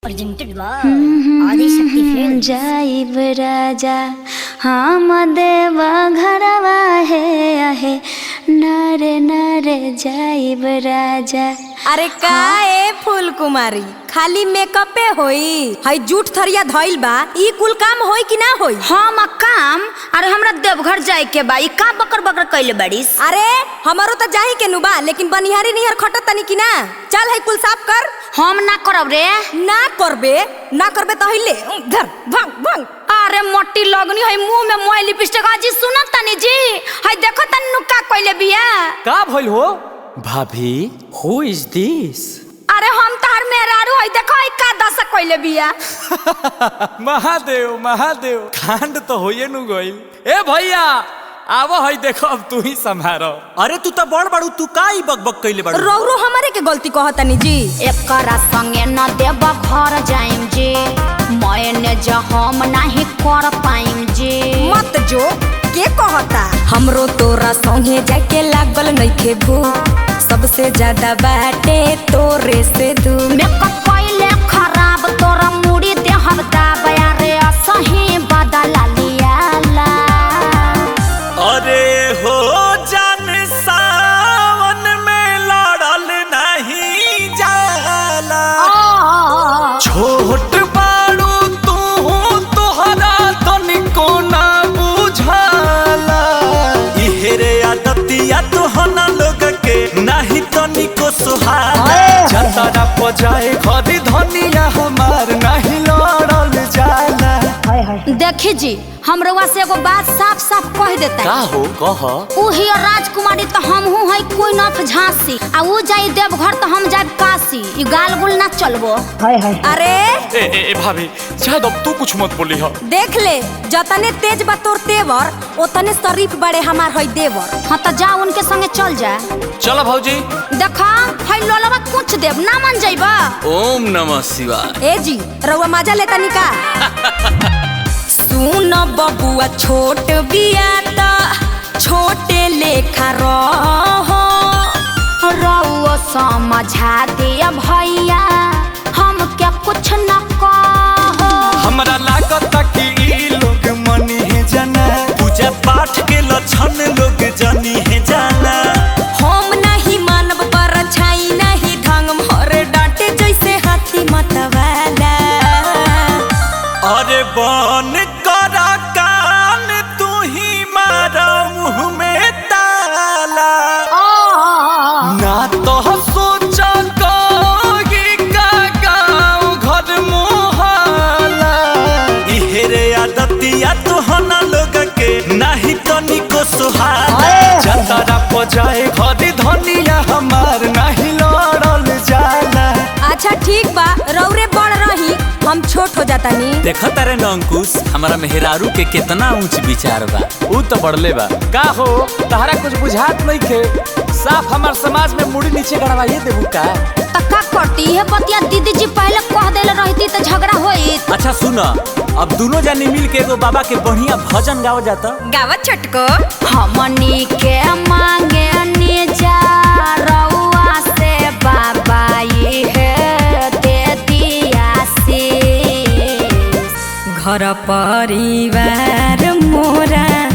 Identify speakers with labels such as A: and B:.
A: presented by Adi Shakti Films.
B: जाइब राजा हम देव घरवा है आहे नरे नरे जाइब राजा
C: अरे का ए फूल कुमारी खाली मेकअपे होई हई जूठ थरिया धइल बा ई कुल काम होई कि ना होई
B: हम काम अरे हमरा देवघर जाए के बा ई का बकर बकर कैले बाड़ीस
C: अरे हमारो तो जाही के नु बा लेकिन बनिहारी निहर खटत तनी कि ना चल हई कुल साफ कर
B: हम ना करब रे
C: ना करबे ना करबे तो हइले धर भंग भंग
B: अरे मोटी लगनी है मुंह में मोय लिपस्टिक आजी सुनो तनी जी है देखो तनी नु का कैले बिया
D: का भइल हो भाभी हु इज दिस
B: अरे हम तहर मेहरारू है देखो है का दशा कैले बिया
D: महादेव महादेव कांड तो होइए नु गइल ए भैया आवो हई देखो अब तू ही संभारो
E: अरे तू तो बड़ बड़ू तू का ई बकबक कइले बाड़ू
C: रौरो हमारे के गलती कहतनी जी
B: एकरा संगे न देव घर जाइम जी मैंने जो हम नहीं कर पाइम जी
C: मत जो के कहता हमरो तोरा संगे जाके लागल नइखे भूख सबसे ज्यादा बाटे तोरे से दूर
B: मेकअप कैले खराब तोरा मुड़ी देहब दाबया रे असही बदला लियाला
E: अरे हो जान सावन में लड़ल नहीं जाला छोट बाड़ू तू तोहरा तनिको ना बुझाला इहेरे आदतिया तोहना लोग के नाही तनिको सुहाला जतरा पजाए घरी धनिया हमार नहीं लड़ल जाला
B: देखी जी हम रउआ से एगो बात साफ साफ कह देता
E: का हो कह
B: उही राजकुमारी तो हम हूँ है कोई नाथ झांसी आ ऊ जाई देवघर तो हम जाए काशी ई गाल गुल ना चलबो
C: अरे
D: ए ए, ए भाभी शायद अब तू कुछ मत बोली हो
C: देख ले जतने तेज बा तोर तेवर ओतने शरीफ बड़े हमार हई देवर
B: हाँ तो जा उनके संगे चल जा
D: चलो भौजी
B: देखा है लोलवा कुछ देव ना मन जाइबा
E: ओम नमः शिवाय
C: ए जी रउआ मजा लेता निका सुन बबुआ छोट बिया त छोटे लेखा रह
B: रउआ समझा दिया भैया हम क्या कुछ न कहो
E: हमरा लागत कि ई लोग मनी है जाना पूजा पाठ के लक्षण लोग जनी है जाना
C: हम नहीं मानब पर छाई नहीं ढंग मोर डांटे जैसे हाथी मतवाला
E: अरे बन करा कान तू ही मारा मुंह में ताला ना तो सोच कहोगी का गाँव घर मोहल्ला इहेरे आदतिया तोहना लोग के नाही तनिको सुहाला जतरा पजाए घरी धनिया हमार नाही लड़ल जाला
C: अच्छा ठीक बा रौरे बड़ रही हम छोट हो जाता नी
E: देखा तारे न अंकुश हमारा मेहरारू के कितना ऊंच विचार बा
D: ऊ तो बढ़ले बा का हो तहरा कुछ बुझात नहीं खे साफ हमार समाज में मुड़ी नीचे गड़वाइए देबू का
B: तो का करती है बतिया दीदी जी पहले कह देले रहती तो झगड़ा होई
E: अच्छा सुन अब दोनों जानी मिल के एगो बाबा के बढ़िया भजन गाओ जाता
C: गावत छटको
B: हमनी के मांगे निजा रउआ से बाबा ये है दे दिया शीश।
C: घर परिवार मोरा